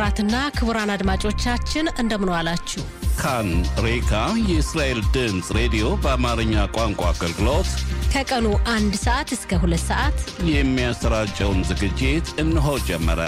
ክቡራትና ክቡራን አድማጮቻችን እንደምን ዋላችሁ። ካን ሬካ የእስራኤል ድምፅ ሬዲዮ በአማርኛ ቋንቋ አገልግሎት ከቀኑ አንድ ሰዓት እስከ ሁለት ሰዓት የሚያሰራጨውን ዝግጅት እነሆ ጀመረ።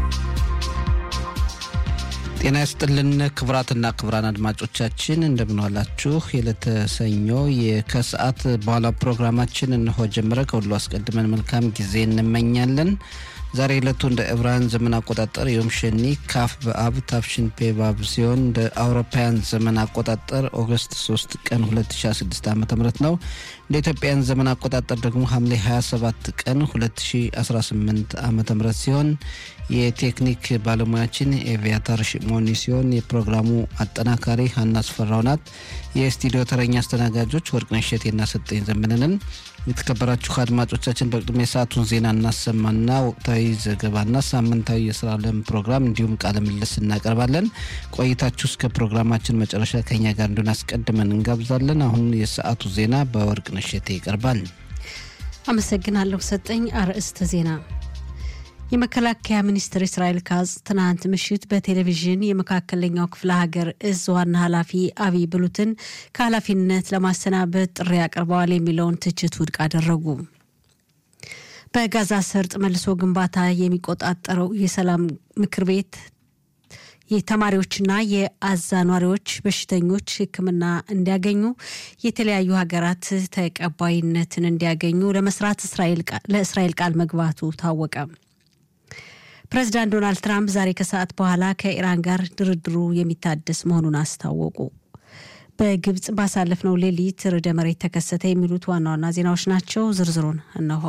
ጤና ይስጥልን ክቡራትና ክቡራን አድማጮቻችን እንደምንዋላችሁ። የዕለተ ሰኞ ከሰዓት በኋላ ፕሮግራማችን እነሆ ጀመረ። ከሁሉ አስቀድመን መልካም ጊዜ እንመኛለን። ዛሬ ዕለቱ እንደ ዕብራውያን ዘመን አቆጣጠር ዮም ሸኒ ካፍ በአብ ታፍሽን ፔ ባብ ሲሆን እንደ አውሮፓውያን ዘመን አቆጣጠር ኦገስት 3 ቀን 2016 ዓ ም ነው። እንደ ኢትዮጵያን ዘመን አቆጣጠር ደግሞ ሐምሌ 27 ቀን 2018 ዓ ም ሲሆን የቴክኒክ ባለሙያችን ኤቪያታር ሽሞኒ ሲሆን የፕሮግራሙ አጠናካሪ ሀና አስፈራው ናት። የስቱዲዮ ተረኛ አስተናጋጆች ወርቅነሽ እሸቴና ሰጠኝ ዘመንንን። የተከበራችሁ አድማጮቻችን በቅድሚያ የሰዓቱን ዜና እናሰማና ወቅታዊ ዘገባና ሳምንታዊ የስራ ለም ፕሮግራም እንዲሁም ቃለ ምልልስ እናቀርባለን። ቆይታችሁ እስከ ፕሮግራማችን መጨረሻ ከኛ ጋር እንዲሆን አስቀድመን እንጋብዛለን። አሁን የሰዓቱ ዜና በወርቅነሽ እሸቴ ይቀርባል። አመሰግናለሁ ሰጠኝ። አርዕስተ ዜና የመከላከያ ሚኒስትር እስራኤል ካዝ ትናንት ምሽት በቴሌቪዥን የመካከለኛው ክፍለ ሀገር እዝ ዋና ኃላፊ አብይ ብሉትን ከኃላፊነት ለማሰናበት ጥሪ አቅርበዋል የሚለውን ትችት ውድቅ አደረጉ። በጋዛ ሰርጥ መልሶ ግንባታ የሚቆጣጠረው የሰላም ምክር ቤት የተማሪዎችና የአዛ ኗሪዎች በሽተኞች ሕክምና እንዲያገኙ የተለያዩ ሀገራት ተቀባይነትን እንዲያገኙ ለመስራት ለእስራኤል ቃል መግባቱ ታወቀ። ፕሬዚዳንት ዶናልድ ትራምፕ ዛሬ ከሰዓት በኋላ ከኢራን ጋር ድርድሩ የሚታደስ መሆኑን አስታወቁ። በግብጽ ባሳለፍነው ሌሊት ርዕደ መሬት ተከሰተ። የሚሉት ዋና ዋና ዜናዎች ናቸው። ዝርዝሩን እነሆ።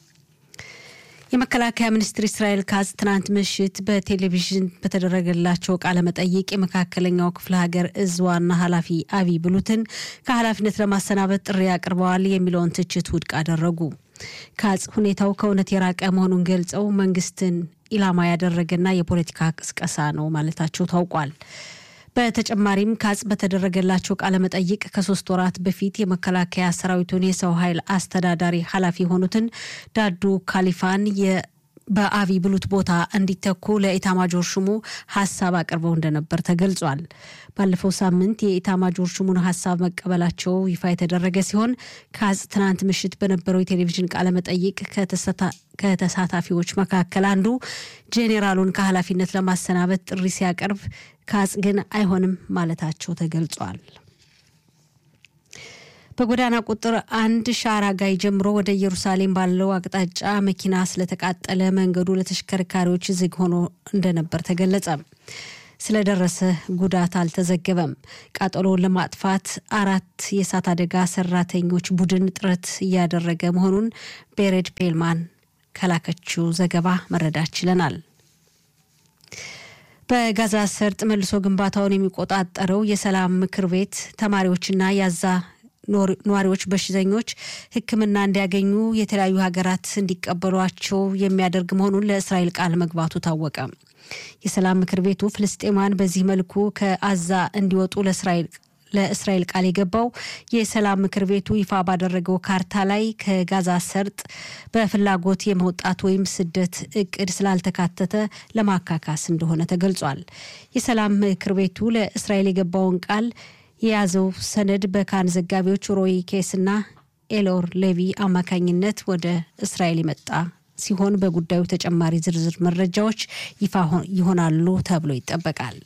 የመከላከያ ሚኒስትር እስራኤል ካዝ ትናንት ምሽት በቴሌቪዥን በተደረገላቸው ቃለ መጠይቅ የመካከለኛው ክፍለ ሀገር እዝ ዋና ኃላፊ አብይ ብሉትን ከኃላፊነት ለማሰናበት ጥሪ አቅርበዋል የሚለውን ትችት ውድቅ አደረጉ። ካዝ ሁኔታው ከእውነት የራቀ መሆኑን ገልጸው መንግስትን ኢላማ ያደረገና የፖለቲካ ቅስቀሳ ነው ማለታቸው ታውቋል። በተጨማሪም ካጽ በተደረገላቸው ቃለ መጠይቅ ከሶስት ወራት በፊት የመከላከያ ሰራዊቱን የሰው ኃይል አስተዳዳሪ ኃላፊ የሆኑትን ዳዱ ካሊፋን በአብይ ብሉት ቦታ እንዲተኩ ለኢታማጆር ሹሙ ሀሳብ አቅርበው እንደነበር ተገልጿል። ባለፈው ሳምንት የኢታማጆር ሹሙን ሀሳብ መቀበላቸው ይፋ የተደረገ ሲሆን ካጽ ትናንት ምሽት በነበረው የቴሌቪዥን ቃለ መጠይቅ ከተሳታፊዎች መካከል አንዱ ጄኔራሉን ከኃላፊነት ለማሰናበት ጥሪ ሲያቀርብ ካጽ ግን አይሆንም ማለታቸው ተገልጿል። በጎዳና ቁጥር አንድ ሻራጋይ ጀምሮ ወደ ኢየሩሳሌም ባለው አቅጣጫ መኪና ስለተቃጠለ መንገዱ ለተሽከርካሪዎች ዝግ ሆኖ እንደነበር ተገለጸ። ስለደረሰ ጉዳት አልተዘገበም። ቃጠሎውን ለማጥፋት አራት የእሳት አደጋ ሰራተኞች ቡድን ጥረት እያደረገ መሆኑን ቤሬድ ፔልማን ከላከችው ዘገባ መረዳት ችለናል። በጋዛ ሰርጥ መልሶ ግንባታውን የሚቆጣጠረው የሰላም ምክር ቤት ተማሪዎችና ያዛ ነዋሪዎች በሽተኞች ሕክምና እንዲያገኙ የተለያዩ ሀገራት እንዲቀበሏቸው የሚያደርግ መሆኑን ለእስራኤል ቃል መግባቱ ታወቀ። የሰላም ምክር ቤቱ ፍልስጤማን በዚህ መልኩ ከአዛ እንዲወጡ ለእስራኤል ቃል የገባው የሰላም ምክር ቤቱ ይፋ ባደረገው ካርታ ላይ ከጋዛ ሰርጥ በፍላጎት የመውጣት ወይም ስደት እቅድ ስላልተካተተ ለማካካስ እንደሆነ ተገልጿል። የሰላም ምክር ቤቱ ለእስራኤል የገባውን ቃል የያዘው ሰነድ በካን ዘጋቢዎች ሮይ ኬስና ኤሎር ሌቪ አማካኝነት ወደ እስራኤል የመጣ ሲሆን በጉዳዩ ተጨማሪ ዝርዝር መረጃዎች ይፋ ይሆናሉ ተብሎ ይጠበቃል።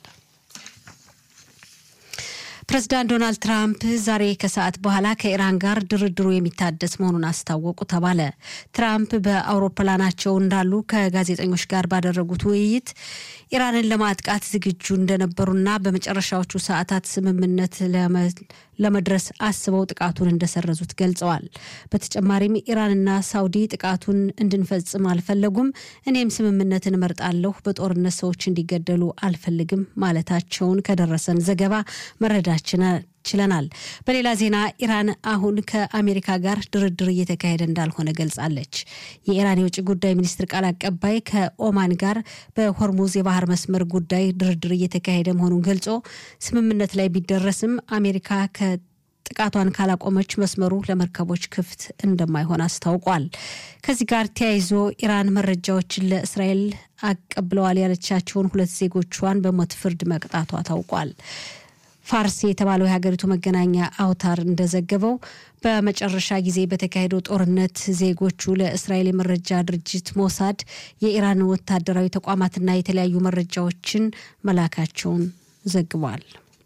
ፕሬዚዳንት ዶናልድ ትራምፕ ዛሬ ከሰዓት በኋላ ከኢራን ጋር ድርድሩ የሚታደስ መሆኑን አስታወቁ ተባለ። ትራምፕ በአውሮፕላናቸው እንዳሉ ከጋዜጠኞች ጋር ባደረጉት ውይይት ኢራንን ለማጥቃት ዝግጁ እንደነበሩና በመጨረሻዎቹ ሰዓታት ስምምነት ለመድረስ አስበው ጥቃቱን እንደሰረዙት ገልጸዋል። በተጨማሪም ኢራንና ሳውዲ ጥቃቱን እንድንፈጽም አልፈለጉም፣ እኔም ስምምነትን እመርጣለሁ፣ በጦርነት ሰዎች እንዲገደሉ አልፈልግም ማለታቸውን ከደረሰን ዘገባ መረዳት ችለናል። በሌላ ዜና ኢራን አሁን ከአሜሪካ ጋር ድርድር እየተካሄደ እንዳልሆነ ገልጻለች። የኢራን የውጭ ጉዳይ ሚኒስትር ቃል አቀባይ ከኦማን ጋር በሆርሙዝ የባህር መስመር ጉዳይ ድርድር እየተካሄደ መሆኑን ገልጾ ስምምነት ላይ ቢደረስም አሜሪካ ጥቃቷን ካላቆመች መስመሩ ለመርከቦች ክፍት እንደማይሆን አስታውቋል። ከዚህ ጋር ተያይዞ ኢራን መረጃዎችን ለእስራኤል አቀብለዋል ያለቻቸውን ሁለት ዜጎቿን በሞት ፍርድ መቅጣቷ ታውቋል። ፋርስ የተባለው የሀገሪቱ መገናኛ አውታር እንደዘገበው በመጨረሻ ጊዜ በተካሄደው ጦርነት ዜጎቹ ለእስራኤል የመረጃ ድርጅት ሞሳድ የኢራን ወታደራዊ ተቋማትና የተለያዩ መረጃዎችን መላካቸውን ዘግቧል።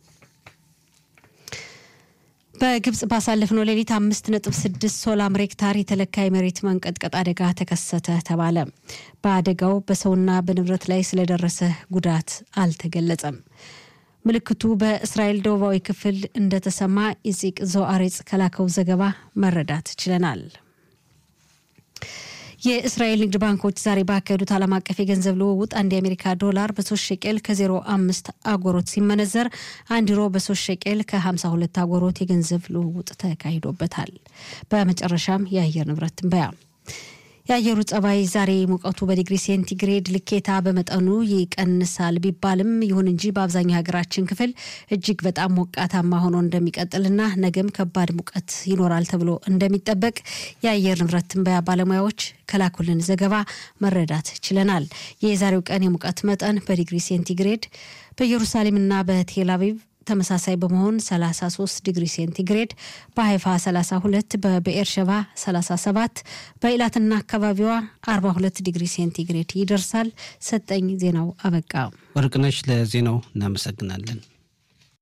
በግብጽ ባሳለፍነው ሌሊት አምስት ነጥብ ስድስት ሶላም ሬክታር የተለካ የመሬት መንቀጥቀጥ አደጋ ተከሰተ ተባለ። በአደጋው በሰውና በንብረት ላይ ስለደረሰ ጉዳት አልተገለጸም። ምልክቱ በእስራኤል ደቡባዊ ክፍል እንደተሰማ ኢዚቅ ዞአሬጽ ከላከው ዘገባ መረዳት ችለናል። የእስራኤል ንግድ ባንኮች ዛሬ ባካሄዱት ዓለም አቀፍ የገንዘብ ልውውጥ አንድ የአሜሪካ ዶላር በሶስት ሸቄል ከዜሮ አምስት አጎሮት ሲመነዘር አንድ ዩሮ በሶስት ሸቄል ከሀምሳ ሁለት አጎሮት የገንዘብ ልውውጥ ተካሂዶበታል። በመጨረሻም የአየር ንብረት ትንበያ የአየሩ ጸባይ ዛሬ ሙቀቱ በዲግሪ ሴንቲግሬድ ልኬታ በመጠኑ ይቀንሳል ቢባልም ይሁን እንጂ በአብዛኛው ሀገራችን ክፍል እጅግ በጣም ሞቃታማ ሆኖ እንደሚቀጥልና ነገም ከባድ ሙቀት ይኖራል ተብሎ እንደሚጠበቅ የአየር ንብረት ትንበያ ባለሙያዎች ከላኩልን ዘገባ መረዳት ችለናል። የዛሬው ቀን የሙቀት መጠን በዲግሪ ሴንቲግሬድ በኢየሩሳሌምና በቴል አቪቭ ተመሳሳይ በመሆን 33 ዲግሪ ሴንቲግሬድ በሀይፋ 32 በብኤርሸባ 37 በኢላትና አካባቢዋ 42 ዲግሪ ሴንቲግሬድ ይደርሳል። ሰጠኝ ዜናው አበቃ። ወርቅነሽ ለዜናው እናመሰግናለን።